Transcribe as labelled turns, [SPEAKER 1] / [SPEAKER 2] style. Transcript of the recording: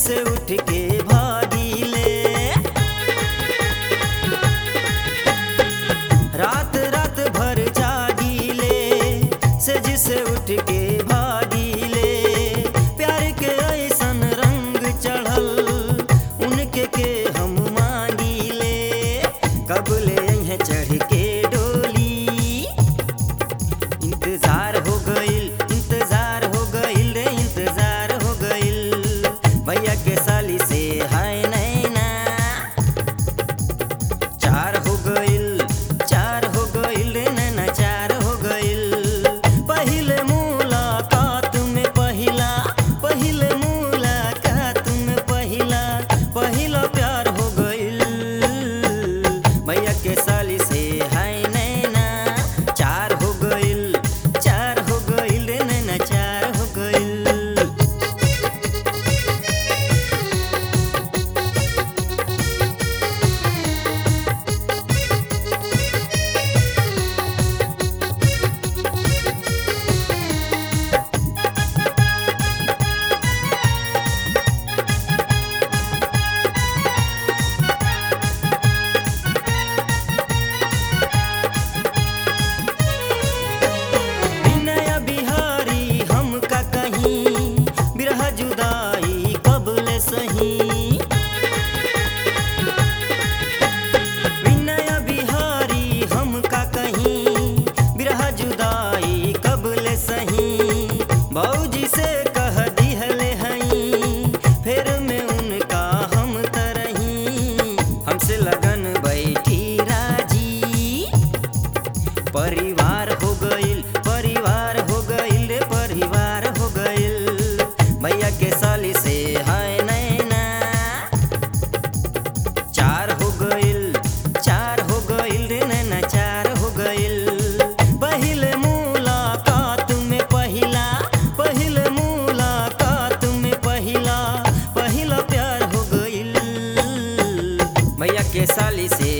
[SPEAKER 1] से उठ के भागीले रात रात भर जागीले से जिसे उठ के भागीले प्यार के ऐसन रंग चढ़ल उनके के हम मांगीले कब ले हैं चढ़ के डोली इंतजार हो गइल इंतजार हो गइल रे इंतजार हो गइल भैया के साली से हाय नैना चार हो गइल चार हो गइल रे नैना चार हो गइल पहिले मुलाकात में पहिला पहिले मुलाकात में पहिला पहिला प्यार हो गइल भैया के साली से हाय नैना चार हो गइल चार हो गइल रे नैना चार हो गइल विनय बिहारी हम का कहीं बिरह जुदाई कबले सही विनय बिहारी हम का कहीं बिरह जुदाई कबले सही बौजी से कह दिहले हई फिर में उनका हम तरही हमसे लगन बैठी राजी परिवार हो गइल परिवार हो गइल रे परिवार हो गइल भैया के साली से हाय नैना चार हो गइल चार हो गइल रे नैना चार हो गइल पहिले मुलाकात में पहिला पहिले मुलाकात में पहिला पहिला प्यार हो गइल भैया के साली से